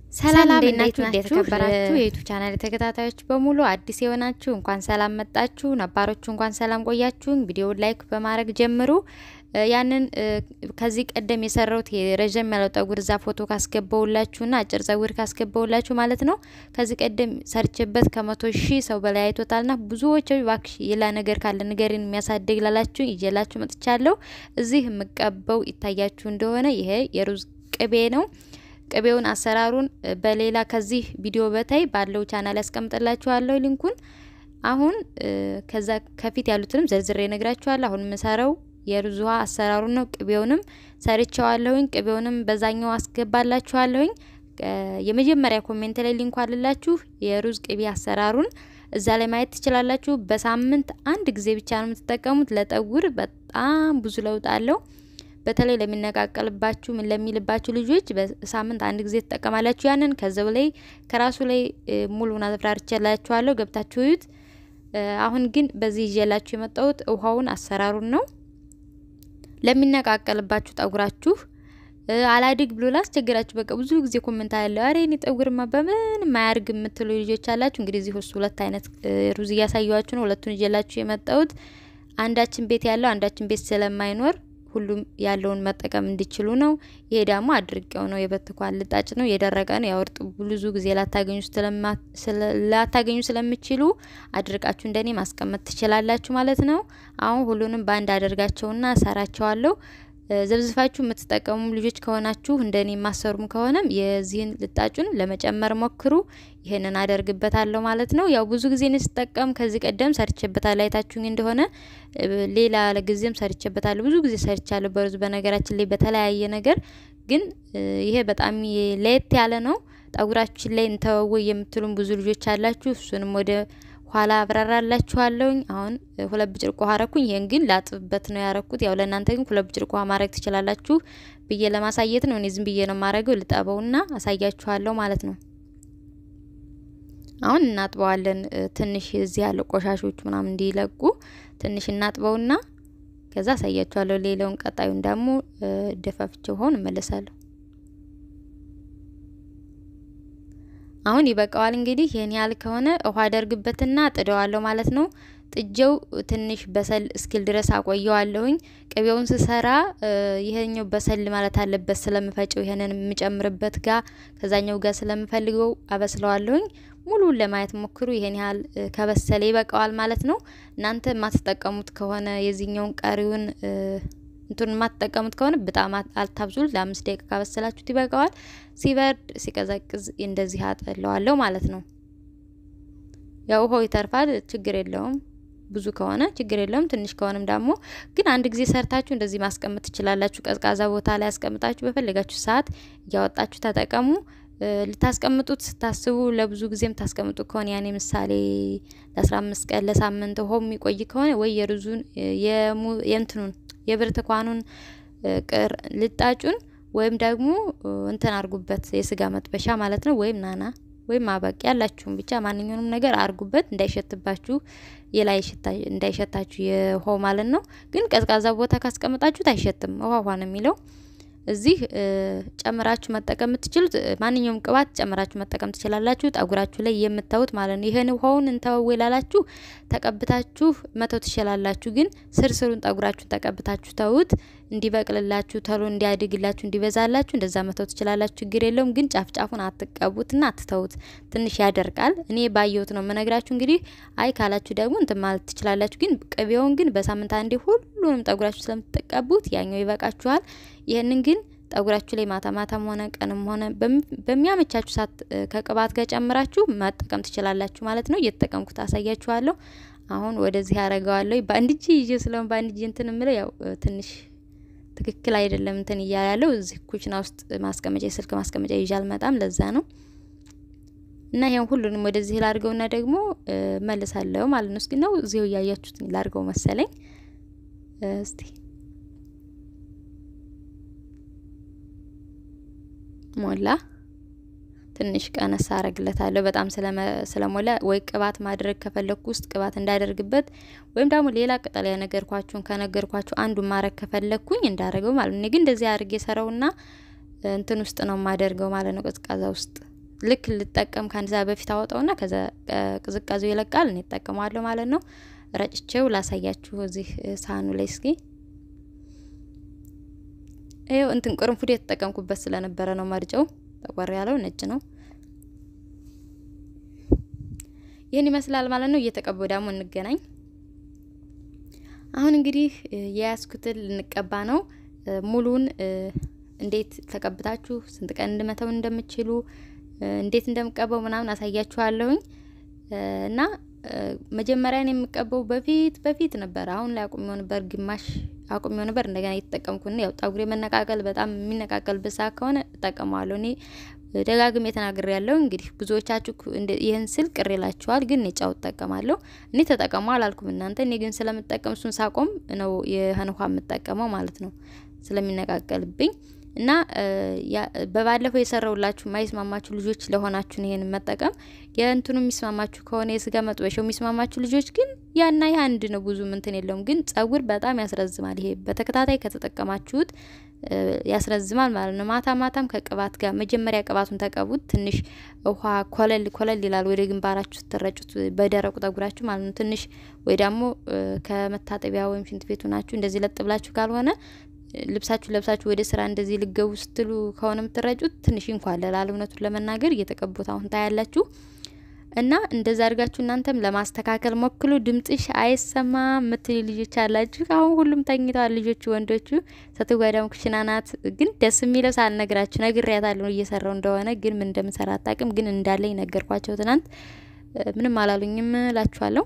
ሰላም ሰላም እንዴት ናችሁ? እንዴት ናችሁ? የተከበራችሁ የዩቱብ ቻናል ተከታታዮች በሙሉ አዲስ የሆናችሁ እንኳን ሰላም መጣችሁ፣ ነባሮቹ እንኳን ሰላም ቆያችሁን። ቪዲዮውን ላይክ በማድረግ ጀምሩ። እ ያንን እ ከዚህ ቀደም የሰራሁት የረዥም ያለው ጠጉር እዛ ፎቶ ካስገባውላችሁና አጭር ጸጉር ካስገባውላችሁ ማለት ነው። ከዚህ ቀደም ሰርቼበት ከመቶ ሺህ ሰው በላይ አይቶታልና ብዙዎች እባክሽ ሌላ ነገር ካለ ንገሪን የሚያሳድግ ላላችሁ ይዤላችሁ መጥቻለሁ። እዚህ የምቀበው ይታያችሁ እንደሆነ ይሄ የሩዝ ቅቤ ነው። ቅቤውን አሰራሩን በሌላ ከዚህ ቪዲዮ በታይ ባለው ቻናል ያስቀምጥላችኋለሁ ሊንኩን። አሁን ከዛ ከፊት ያሉትንም ዘርዝሬ ነግራችኋለሁ። አሁን የምሰራው የሩዝ ውሃ አሰራሩን ነው። ቅቤውንም ሰርቸዋለሁኝ። ቅቤውንም በዛኛው አስገባላችኋለሁኝ። የመጀመሪያ ኮሜንት ላይ ሊንኩ አልላችሁ የሩዝ ቅቤ አሰራሩን እዛ ላይ ማየት ትችላላችሁ። በሳምንት አንድ ጊዜ ብቻ ነው የምትጠቀሙት። ለጠጉር በጣም ብዙ ለውጥ አለው። በተለይ ለሚነቃቀልባችሁ ምን ለሚልባችሁ ልጆች በሳምንት አንድ ጊዜ ትጠቀማላችሁ። ያንን ከዛው ላይ ከራሱ ላይ ሙሉውን አብራርቼላችኋለሁ ገብታችሁ እዩት። አሁን ግን በዚህ ይዤላችሁ የመጣሁት ውሃውን አሰራሩን ነው። ለሚነቃቀልባችሁ ጠጉራችሁ አላድግ ብሎ ላስቸግራችሁ በቃ ብዙ ጊዜ ኮሜንት አለው። አሬ እኔ ጠጉርማ በምን ማያርግ የምትሉ ልጆች አላችሁ። እንግዲህ እዚህ ውስጥ ሁለት አይነት ሩዝ እያሳየኋችሁ ነው። ሁለቱን ይዤላችሁ የመጣሁት አንዳችን ቤት ያለው አንዳችን ቤት ስለማይኖር ሁሉም ያለውን መጠቀም እንዲችሉ ነው። ይሄ ደግሞ አድርቄው ነው የበትኳል ልጣጭ ነው የደረቀ ነው። ያው እርጥብ ብዙ ጊዜ ላታገኙ ላታገኙ ስለምችሉ አድርቃችሁ እንደኔ ማስቀመጥ ትችላላችሁ ማለት ነው። አሁን ሁሉንም በአንድ አደርጋቸውና ሰራቸዋለሁ። ዘብዝፋችሁ የምትጠቀሙ ልጆች ከሆናችሁ እንደኔ የማሰሩም ከሆነም የዚህን ልጣጩን ለመጨመር ሞክሩ። ይህንን አደርግበታለሁ ማለት ነው። ያው ብዙ ጊዜ ስጠቀም ከዚህ ቀደም ሰርቼበታለሁ። አይታችሁኝ እንደሆነ ሌላ ጊዜም ሰርቼበታለሁ። ብዙ ጊዜ ሰርቻለሁ በሩዝ በነገራችን ላይ በተለያየ ነገር ግን ይሄ በጣም ለየት ያለ ነው። ጠጉራችን ላይ እንተወው የምትሉም ብዙ ልጆች አላችሁ። እሱንም ወደ ኋላ አብራራላችኋለሁኝ። አሁን ሁለት ብጭርቅ ውሃ አረኩኝ። ይሄን ግን ላጥብበት ነው ያረኩት። ያው ለእናንተ ግን ሁለት ብጭርቅ ውሃ ማድረግ ትችላላችሁ ብዬ ለማሳየት ነው። እኔ ዝም ብዬ ነው ማድረገው። ልጠበውና አሳያችኋለሁ ማለት ነው። አሁን እናጥበዋለን። ትንሽ እዚህ ያለው ቆሻሾች ምናምን እንዲለቁ ትንሽ እናጥበውና ከዛ አሳያችኋለሁ። ሌላውን ቀጣዩን ደግሞ ደፋፍቼ ውሃውን እመለሳለሁ። አሁን ይበቃዋል። እንግዲህ ይህን ያህል ከሆነ ውሃ አደርግበትና ጥደዋለሁ ማለት ነው። ጥጀው ትንሽ በሰል እስኪል ድረስ አቆየዋለሁኝ። ቅቤውን ስሰራ ይሄኛው በሰል ማለት አለበት ስለምፈጨው ይሄንን የምጨምርበት ጋር ከዛኛው ጋር ስለምፈልገው አበስለዋለሁኝ። ሙሉን ለማየት ሞክሩ። ይሄን ያህል ከበሰለ ይበቃዋል ማለት ነው። እናንተ የማትጠቀሙት ከሆነ የዚህኛውን ቀሪውን እንቱን የማትጠቀሙት ከሆነ በጣም አልታብዙት። ለአምስት ደቂቃ ካበሰላችሁት ይበቃዋል። ሲበርድ ሲቀዘቅዝ እንደዚህ አጠለዋለሁ ማለት ነው። ያው ውሃው ይተርፋል፣ ችግር የለውም። ብዙ ከሆነ ችግር የለውም። ትንሽ ከሆነም ደግሞ ግን አንድ ጊዜ ሰርታችሁ እንደዚህ ማስቀመጥ ትችላላችሁ። ቀዝቃዛ ቦታ ላይ ያስቀምጣችሁ በፈለጋችሁ ሰዓት እያወጣችሁ ተጠቀሙ። ልታስቀምጡት ስታስቡ ለብዙ ጊዜም ታስቀምጡ ከሆነ ያኔ ምሳሌ ለአስራ አምስት ቀን ለሳምንት ውሃው የሚቆይ ከሆነ ወይ የሩዙን የእንትኑን የብርቱካኑን ቅር ልጣጩን ወይም ደግሞ እንትን አርጉበት የስጋ መጥበሻ ማለት ነው። ወይም ናና ወይም አበቂ ያላችሁም ብቻ ማንኛውንም ነገር አርጉበት እንዳይሸትባችሁ የላይ ሽታ እንዳይሸታችሁ የውሃው ማለት ነው። ግን ቀዝቃዛ ቦታ ካስቀምጣችሁት አይሸትም፣ ውሃ ውሃ ነው የሚለው። እዚህ ጨምራችሁ መጠቀም የምትችሉት ማንኛውም ቅባት ጨምራችሁ መጠቀም ትችላላችሁ። ጠጉራችሁ ላይ የምታዩት ማለት ነው። ይህን ውሃውን እንተወው ላላችሁ ተቀብታችሁ መተው ትችላላችሁ። ግን ስርስሩን ጠጉራችሁን ተቀብታችሁ ተውት እንዲበቅልላችሁ፣ ተሎ እንዲያድግላችሁ፣ እንዲበዛላችሁ እንደዛ መተው ትችላላችሁ። ችግር የለውም። ግን ጫፍ ጫፉን አትቀቡትና አትተውት። ትንሽ ያደርቃል። እኔ ባየሁት ነው የምነግራችሁ። እንግዲህ አይ ካላችሁ ደግሞ እንትን ማለት ትችላላችሁ። ግን ቅቤውን ግን በሳምንት አንዴ ሁሉንም ጠጉራችሁ ስለምትቀቡት ያኛው ይበቃችኋል። ይህንን ግን ጠጉራችሁ ላይ ማታ ማታም ሆነ ቀንም ሆነ በሚያመቻችሁ ሰዓት ከቅባት ጋር ጨምራችሁ መጠቀም ትችላላችሁ ማለት ነው። እየተጠቀምኩት አሳያችኋለሁ። አሁን ወደዚህ ያደርገዋለሁ። በአንድ እጅ ይዤ ስለሆን በአንድ እጅ እንትን የምለው ያው ትንሽ ትክክል አይደለም እንትን እያለ ያለው እዚህ ኩችና ውስጥ ማስቀመጫ የስልክ ማስቀመጫ ይዤ አልመጣም። ለዛ ነው እና ይሄን ሁሉንም ወደዚህ ላድርገውና ደግሞ መልሳለሁ ማለት ነው። እስኪ ነው እዚሁ እያያችሁት ላድርገው መሰለኝ እስቲ ሞላ ትንሽ ቀነስ አረግለታለሁ። በጣም ስለሞላ ወይ ቅባት ማድረግ ከፈለግኩ ውስጥ ቅባት እንዳደርግበት ወይም ደግሞ ሌላ ቅጠል ያነገርኳችሁን ከነገርኳችሁ አንዱን ማድረግ ከፈለግኩኝ እንዳደረገው ማለት ነው። እኔ ግን እንደዚህ አድርጌ ሰራውና እንትን ውስጥ ነው የማደርገው ማለት ነው፣ ቀዝቃዛ ውስጥ ልክ ልጠቀም ከአንድ ሰዓት በፊት አወጣውና ከዛ ቅዝቃዜው ይለቃል። እኔ እጠቀመዋለሁ ማለት ነው። ረጭቼው ላሳያችሁ እዚህ ሳህኑ ላይ እስኪ ይኸው እንትን ቅርንፉድ የተጠቀምኩበት ስለነበረ ነው መርጨው ጠቆር ያለው ነጭ ነው። ይህን ይመስላል ማለት ነው። እየተቀባው ደግሞ እንገናኝ። አሁን እንግዲህ የያዝኩትን ልንቀባ ነው። ሙሉን እንዴት ተቀብታችሁ ስንት ቀን እንድመተው እንደምችሉ እንዴት እንደምቀባው ምናምን አሳያችኋለሁኝ እና መጀመሪያ ነው የምቀባው በፊት በፊት ነበር። አሁን ላይ አቁሜው ነበር፣ ግማሽ አቁሜው ነበር። እንደገና እየተጠቀምኩ ነው። ያው ጠጉሬ መነቃቀል በጣም የሚነቃቀልበት ሰዓት ከሆነ እጠቀመዋለሁ። እኔ ደጋግሜ ተናግሬ ያለው እንግዲህ ብዙዎቻችሁ ይህን ስል ቅር ይላችኋል፣ ግን እኔ ጫው እጠቀማለሁ። እኔ ተጠቀሙ አላልኩም እናንተ። እኔ ግን ስለምጠቀም እሱን ሳቆም ነው ይህን ውሃ የምጠቀመው ማለት ነው ስለሚነቃቀልብኝ እና በባለፈው የሰራውላችሁ የማይስማማችሁ ልጆች ለሆናችሁን ይሄን መጠቀም የእንትኑ የሚስማማችሁ ከሆነ የስጋ መጥበሻው የሚስማማችሁ ልጆች ግን ያና ይህ አንድ ነው፣ ብዙ ምንትን የለውም። ግን ጸጉር በጣም ያስረዝማል። ይሄ በተከታታይ ከተጠቀማችሁት ያስረዝማል ማለት ነው። ማታ ማታም ከቅባት ጋር መጀመሪያ ቅባቱን ተቀቡት። ትንሽ ውሃ ኮለል ኮለል ይላል ወደ ግንባራችሁ ስትረጩት በደረቁ ጠጉራችሁ ማለት ነው። ትንሽ ወይ ደግሞ ከመታጠቢያ ወይም ሽንት ቤቱ ናችሁ እንደዚህ ለጥ ብላችሁ ካልሆነ ልብሳችሁ ለብሳችሁ ወደ ስራ እንደዚህ ልገቡ ስትሉ ከሆነ የምትረጩት ትንሽ ይንኳለላል። እውነቱን ለመናገር እየተቀቡት አሁን ታያላችሁ። እና እንደዛ አድርጋችሁ እናንተም ለማስተካከል ሞክሉ። ድምጽሽ አይሰማ ምትል ልጆች አላችሁ። አሁን ሁሉም ተኝተዋል ልጆቹ፣ ወንዶቹ። ስትጓዳም ኩሽና ናት። ግን ደስ የሚለው ሳልነግራችሁ ነግሬያታለሁ እየሰራው እንደሆነ ግን ምን እንደምሰራ አታውቅም። ግን እንዳለኝ ነገርኳቸው ትናንት። ምንም አላሉኝም እላችኋለሁ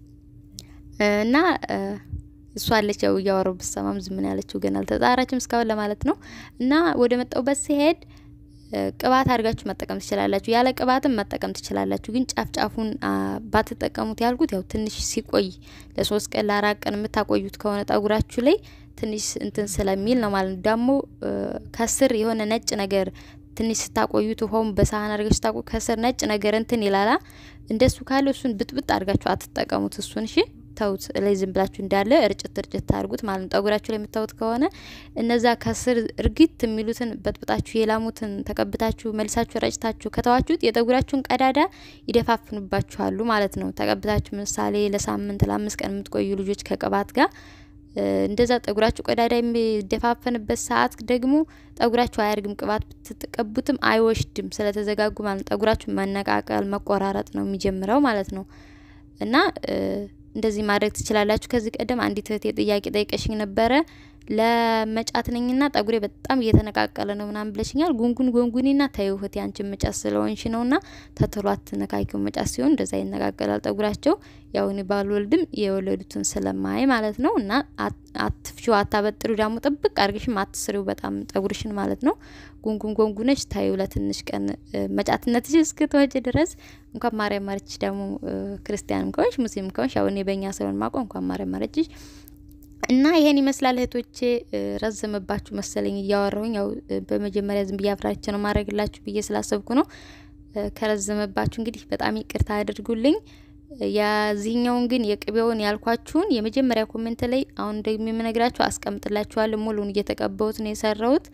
እና እሷ አለች ያው እያወራው ብሰማም ዝም ነው ያለችው። ግን አልተጣራችም እስካሁን ለማለት ነው። እና ወደ መጣውበት ሲሄድ ቅባት አድርጋችሁ መጠቀም ትችላላችሁ። ያለ ቅባትም መጠቀም ትችላላችሁ። ግን ጫፍ ጫፉን ባትጠቀሙት ያልኩት ያው ትንሽ ሲቆይ ለሶስት ቀን ለአራት ቀን የምታቆዩት ከሆነ ጠጉራችሁ ላይ ትንሽ እንትን ስለሚል ነው ማለት ነው። ደግሞ ከስር የሆነ ነጭ ነገር ትንሽ ስታቆዩት ውሃውን በሳህን አድርጋችሁ ስታቆ ከስር ነጭ ነገር እንትን ይላላ። እንደሱ ካለ እሱን ብጥብጥ አድርጋችሁ አትጠቀሙት። እሱን እሺ ተውት ላይ ዝም ብላችሁ እንዳለ እርጭት እርጭት ታርጉት ማለት ነው። ጠጉራችሁ ላይ የምታዩት ከሆነ እነዛ ከስር እርግት የሚሉትን በጥብጣችሁ የላሙትን ተቀብታችሁ መልሳችሁ ረጭታችሁ ከተዋችሁት የጠጉራችሁን ቀዳዳ ይደፋፍኑባችኋሉ ማለት ነው። ተቀብታችሁ ምሳሌ ለሳምንት ለአምስት ቀን የምትቆዩ ልጆች ከቅባት ጋር እንደዛ ጠጉራችሁ ቀዳዳ የሚደፋፈንበት ሰዓት ደግሞ ጠጉራችሁ አያርግም። ቅባት ብትቀቡትም አይወሽድም ስለተዘጋጉ ማለት ነው። ጠጉራችሁ መነቃቀል መቆራረጥ ነው የሚጀምረው ማለት ነው እና እንደዚህ ማድረግ ትችላላችሁ። ከዚህ ቀደም አንዲት እህቴ ጥያቄ ጠይቀሽኝ ነበረ። ለመጫት ነኝና ጠጉሬ በጣም እየተነቃቀለ ነው ምናምን ብለሽኛል። ጉንጉን ጎንጉኒና ታዩ እህቴ አንቺን መጫት ስለሆንሽ ነውና ተተሏት ነካኪው መጫት ሲሆን እንደዛ ይነቃቀላል ጠጉራቸው። ያው እኔ ባልወልድም የወለዱትን ስለማይ ማለት ነው። እና አትፍሺው፣ አታበጥሩ ደግሞ ጥብቅ አድርግሽም አትስሪው በጣም ጠጉርሽን ማለት ነው። ጉንጉን ጎንጉነሽ ታዩ ለትንሽ ቀን መጫትነትሽ እስክትወጪ ድረስ እንኳን ማርያም ማረችሽ። ደግሞ ክርስቲያንም ከሆንሽ ሙስሊም ከሆንሽ ያው እኔ በእኛ ስለሆን ማቆ እንኳን ማርያም ማረችሽ። እና ይሄን ይመስላል እህቶቼ። ረዘመባችሁ መሰለኝ እያወራሁኝ። ያው በመጀመሪያ ዝም ብዬ አፍራች ነው ማድረግላችሁ ብዬ ስላሰብኩ ነው። ከረዘመባችሁ እንግዲህ በጣም ይቅርታ አድርጉልኝ። የዚህኛውን ግን የቅቤውን ያልኳችሁን የመጀመሪያ ኮሜንት ላይ አሁን ደግሞ የምነግራችሁ አስቀምጥላችኋለሁ። ሙሉን እየተቀባሁት ነው የሰራሁት።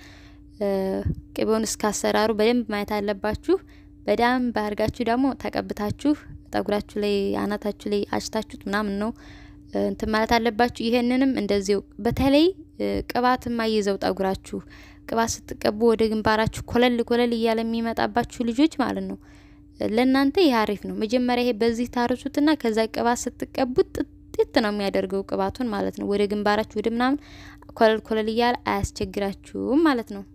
ቅቤውን እስከ አሰራሩ በደንብ ማየት አለባችሁ። በደንብ አድርጋችሁ ደግሞ ተቀብታችሁ ጠጉራችሁ ላይ አናታችሁ ላይ አጭታችሁት ምናምን ነው እንትን ማለት አለባችሁ። ይሄንንም እንደዚው በተለይ ቅባት የማይዘው ጠጉራችሁ ቅባት ስትቀቡ ወደ ግንባራችሁ ኮለል ኮለል እያለ የሚመጣባችሁ ልጆች ማለት ነው። ለእናንተ ይህ አሪፍ ነው። መጀመሪያ ይሄ በዚህ ታርሱትና ከዛ ቅባት ስትቀቡት ጥጥት ነው የሚያደርገው ቅባቱን ማለት ነው። ወደ ግንባራችሁ ወደ ምናምን ኮለል ኮለል እያለ አያስቸግራችሁም ማለት ነው።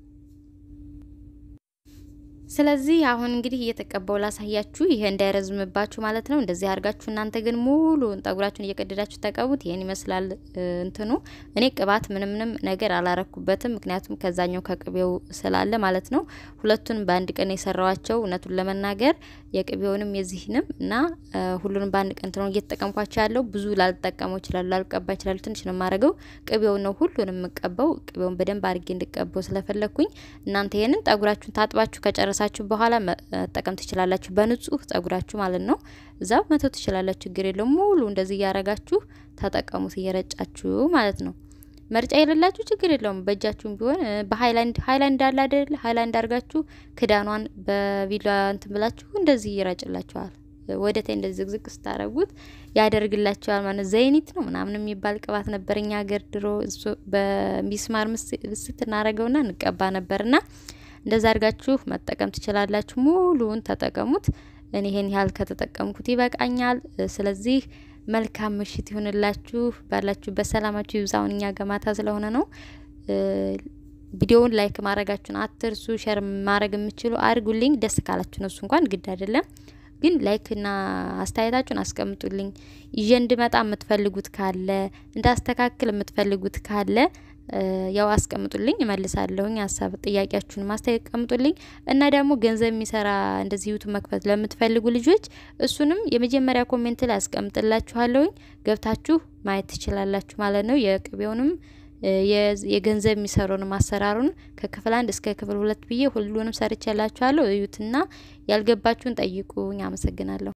ስለዚህ አሁን እንግዲህ እየተቀባው ላሳያችሁ፣ ይሄ እንዳይረዝምባችሁ ማለት ነው። እንደዚህ አድርጋችሁ እናንተ ግን ሙሉን ጠጉራችሁን እየቀደዳችሁ ተቀቡት። ይሄን ይመስላል እንትኑ። እኔ ቅባት ምንም ምንም ነገር አላረኩበትም፣ ምክንያቱም ከዛኛው ከቅቤው ስላለ ማለት ነው። ሁለቱን በአንድ ቀን የሰራዋቸው እውነቱን ለመናገር የቅቤውንም የዚህንም እና ሁሉንም በአንድ ቀን ነው እየተጠቀምኳቸው ያለው። ብዙ ላልጠቀመው ይችላሉ፣ ላልቀባ ይችላሉ። ትንሽ ነው የማደርገው። ቅቤውን ነው ሁሉንም የምቀባው። ቅቤውን በደንብ አድርጌ እንድቀባው ስለፈለግኩኝ እናንተ ይሄንን ጠጉራችሁን ታጥባችሁ ከጨረሳ ከጨረሳችሁ በኋላ መጠቀም ትችላላችሁ። በንጹህ ጸጉራችሁ ማለት ነው። እዛው መተው ትችላላችሁ፣ ችግር የለውም። ሙሉ እንደዚህ እያረጋችሁ ተጠቀሙት፣ እየረጫችሁ ማለት ነው። መርጫ የሌላችሁ ችግር የለውም። በእጃችሁም ቢሆን በሀይላንድ ሀይላንድ አለ አይደል? ሀይላንድ አድርጋችሁ ክዳኗን በቪላ እንትን ብላችሁ እንደዚህ ይረጭላችኋል። ወደ ታይ እንደዚህ ዝግዝግ ስታረጉት ያደርግላችኋል ማለት ዘይኒት ነው ምናምን የሚባል ቅባት ነበር እኛ ሀገር ድሮ እሱ በሚስማር ምስት እናረገውና እንቀባ ነበርና እንደዛ አድርጋችሁ መጠቀም ትችላላችሁ። ሙሉውን ተጠቀሙት። እኔ ይሄን ያህል ከተጠቀምኩት ይበቃኛል። ስለዚህ መልካም ምሽት ይሁንላችሁ። ባላችሁበት ሰላማችሁ ይብዛውን። እኛ ገማታ ስለሆነ ነው። ቪዲዮውን ላይክ ማድረጋችሁን አትርሱ። ሼር ማድረግ የምችሉ አድርጉልኝ። ደስ ካላችሁ ነው፣ እሱ እንኳን ግድ አይደለም። ግን ላይክ እና አስተያየታችሁን አስቀምጡልኝ። ይዤ እንድመጣ የምትፈልጉት ካለ እንዳስተካክል የምትፈልጉት ካለ ያው አስቀምጡልኝ፣ እመልሳለሁኝ። ሀሳብ ጥያቄያችሁን ማስተያየት ቀምጡልኝ። እና ደግሞ ገንዘብ የሚሰራ እንደዚህ ዩቱብ መክፈት ለምትፈልጉ ልጆች እሱንም የመጀመሪያ ኮሜንት ላይ አስቀምጥላችኋለሁኝ። ገብታችሁ ማየት ትችላላችሁ ማለት ነው። የቅቤውንም የገንዘብ የሚሰሩንም አሰራሩን ከክፍል አንድ እስከ ክፍል ሁለት ብዬ ሁሉንም ሰርቼላችኋለሁ። እዩትና ያልገባችሁን ጠይቁኝ። አመሰግናለሁ።